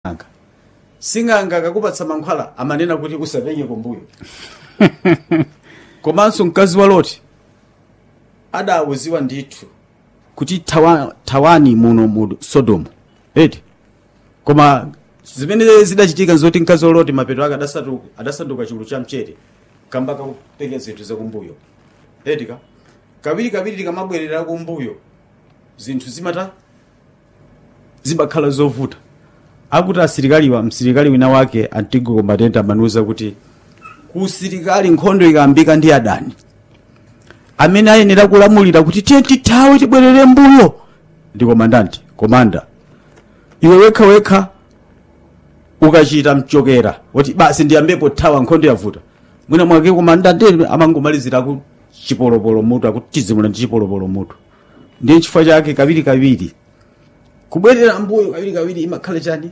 anga sing'anga akakupatsa mankhwala amanena kuti usapenye kumbuyo komanso mkazi wa loti adawuziwa ndithu kuti tawa, tawani muno mu sodomu eti koma zimene zidachitika nzoti mkazi wa loti mapeto ake adasanduka adasanduka chulu cha mchere kamba kakupenya zinthu zakumbuyo eti ka kawiri kawiri tikamabwerera kumbuyo zinthu zimata zimakhala zovuta akuti asilikaliwa msilikali wina wake antigo combatente amanuza kuti ku usilikali nkhondo ikayambika ndi adani amene ayenera kulamulira kuti tiye tithawe tibwerere mbuyo ndi komandanti komanda iwe wekha wekha ukachita mchokera woti basi ndiyambepo thawa nkhondo yavuta mwina mwake komandante amangomalizira ku chipolopolo mutu akuti tizimula ndi chipolopolo mutu ndiye chifukwa chake kawiri kawiri kubwerera mbuyo kawiri kawiri imakhala chani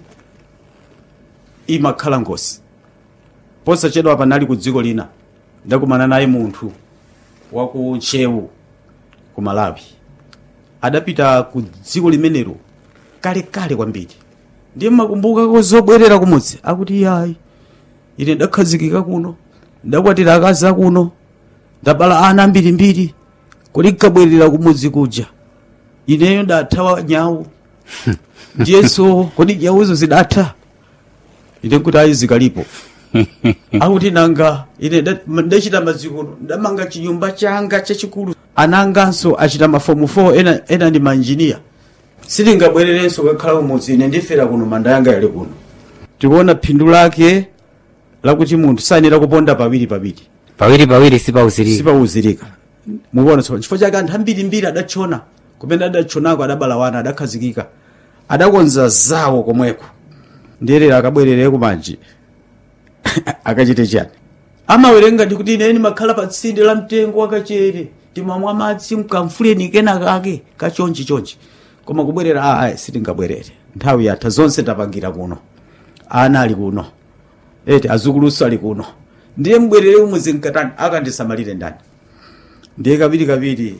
imakhala ngozi posachedwa panali ku dziko lina ndakumana naye munthu wa ku nchewu ku malawi adapita ku dziko limenelo kalekale kwambiri ndiye makumbukako zobwerera kumudzi akuti yayi ine ndakhazikika kuno ndakwatira akazi akuno ndabala ana ambirimbiri kodi nkabwerera kumudzi kuja ineyo ndathawa nyawu ndiyenso kodi nyawuzo zidatha ine nkuti ayi zikalipo akuti nanga ine nda- ndachita mazikono ndamanga chinyumba changa chachikulu ananganso achita mafomu 4 ena, ena ndi manjiniya sitingabwererenso kakhala kumudzi ine ndifera kuno manda yanga yali kuno tikuona phindu lake lakuti munthu sayenera kuponda pawiri pawiri pawiri pawiri sipauzirika sipauzirika mukuona tsopano chifukwa chake anthu ambirimbiri adatchona kumene adatchonako adabala wana adakhazikika adakonza zawo komweko ndiyerera akabwerere kumanji akachite chani amawerenga ndi kuti ine ndimakhala pa tsinde la mtengo wakachere timamwa madzi mkamfuleni kena kake kachonchi chonchi koma kubwerera a ayi sitingabwerere nthawi yatha zonse tapangira kuno ana ali kuno eti azukuluso ali kuno ndiye mbwerere umudzi mkatani akandisamalire ndani ndiye kaviri kaviri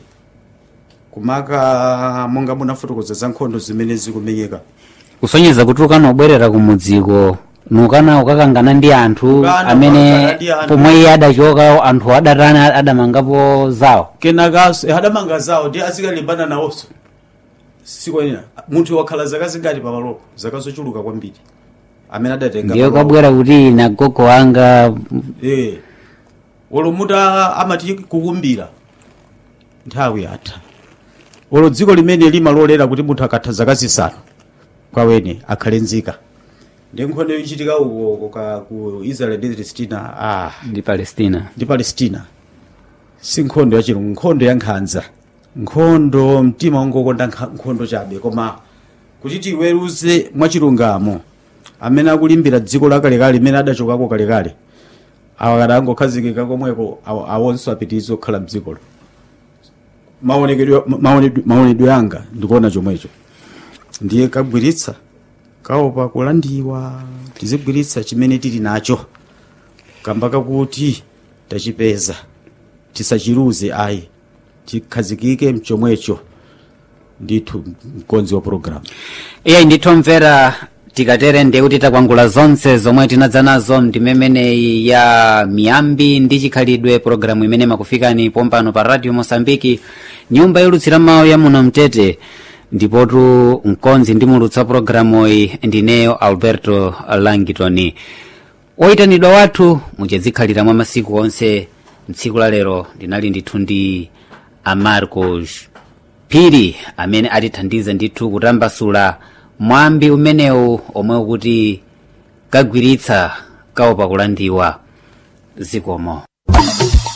kumaka monga munafotokoza za nkhondo zimene zikumenyeka kusonyeza kuti ukanobwerera kumudziko nukana ukakangana ndi anthu Ukana amene ukakangana ndi anthu. pomwe iye adachoka anthu adatani adamangapo zawo kenakaso adamanga zawo ndiye azikalimbana nawonso sikwenera munthu wakhala zaka zingati pamalopo zaka zochuluka kwambiri amene adatenga ndiye pamalopo. kwabwera kuti na gogo wanga Eh. olo muta amati kukumbira nthawi yatha olo dziko limene limalolera kuti munthu akatha zaka zisanu kwawene akhale nzika ndi nkhondo yochitika uko ka ku israel ndi palestina ah ndi palestina ndi palestina si nkhondo yachilungu nkhondo ya nkhanza nkhondo mtima ungokonda nkha- nkhondo chabe koma kuti tiweruze mwachilungamo amene akulimbira dziko lakalekale limene adachokako kalekale awa kada angokhazikika komweko awo- awonso apitiriza kukhala mdzikolo maonekedwe maonedwe- maonedwe anga ndikuona chomwecho ndiye kagwiritsa kaopa kulandiwa tizigwiritsa chimene tili nacho kamba kakuti tachipeza tisachiluze ayi tikhazikike mchomwecho ndithu mkonzi wa programu iye ndithomvera tikatere ndiye kuti takwangula zonse zomwe tinadza nazo ndimemeneyi ya miyambi ndi chikhalidwe pologalamu imene makufikani pompano pa radio mosambiki nyumba yolutsira mawu ya muno mtete ndipotu mkonzi ndi mulutsa pologalamu iyi ndineyo alberto langitoni oyitanidwa wathu muchezikhalira mwa masiku onse mtsiku la lero ndinali ndithu ndi amarcos phiri amene atithandiza ndithu kutambasula mwambi umenewu omwe ukuti kagwiritsa kaopa kulandiwa zikomo